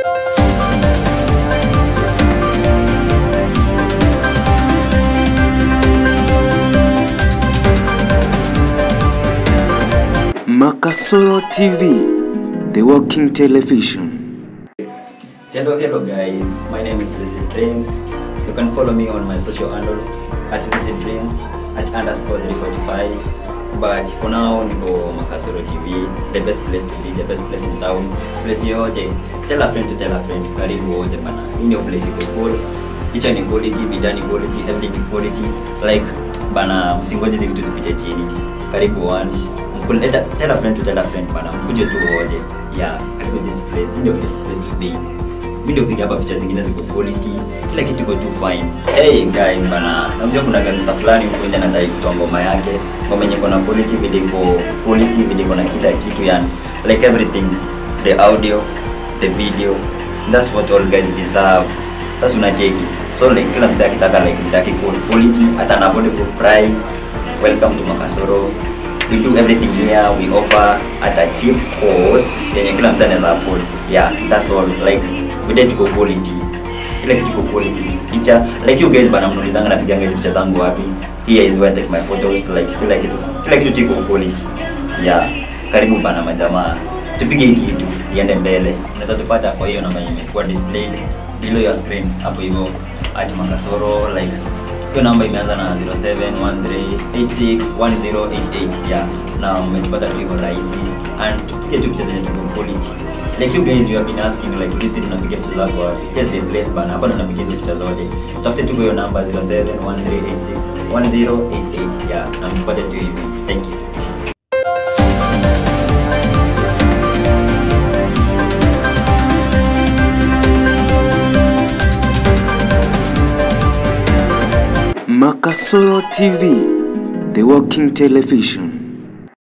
Makasoro TV, the walking television. Hello, hello guys. My name is Lucid Dreams. You can follow me on my social handles at Lucid Dreams at underscore 345. But for now, niko Makasoro TV, the best place to be, the best place in town. Place yote, tell a friend to tell a friend. Karibu wote bana. Hii ndio place iko cool. Picha ni quality, bidhaa ni quality, everything ni quality. Like bana, msingoje hizi vitu zipite chini. Karibu one. Mkuleta, tell a friend to tell a friend bana. Mkuje tu wote. Yeah, karibu this place. Hii ndio best place to be video piga hapa picha zingine ziko quality kila kitu iko too fine hey guys bana unajua kuna gangster fulani huko nje anadai kutoa ngoma yake ngoma yenye kuna quality video iko quality video iko na kila kitu yani like everything the audio the video that's what all guys deserve sasa unacheki so like kila msee akitaka like mtaki quality hata na affordable price welcome to Makasoro we do everything here we offer at a cheap cost yenye kila msee anaweza afford yeah that's all like we did go quality kila kitu iko quality picha like you guys bana mnaulizanga napiganga hizo picha zangu wapi here is where I take my photos like kila kitu kila kitu iko quality yeah karibu bana majamaa tupige hii kitu iende mbele unaweza tupata kwa hiyo namba yenye imekuwa displayed below your screen hapo hivyo at Makasoro like hiyo namba imeanza na 0713861088 yeah na umetupata tu hivyo rahisi and tupige tu picha zenye tuko quality like you guys you have been asking like listen unapiga picha zako wapi yes the place bana hapa ndo napiga hizo picha zote tafute tu hiyo namba 0713861088 yeah na mpate tu hivyo thank you Makasoro TV, the walking television.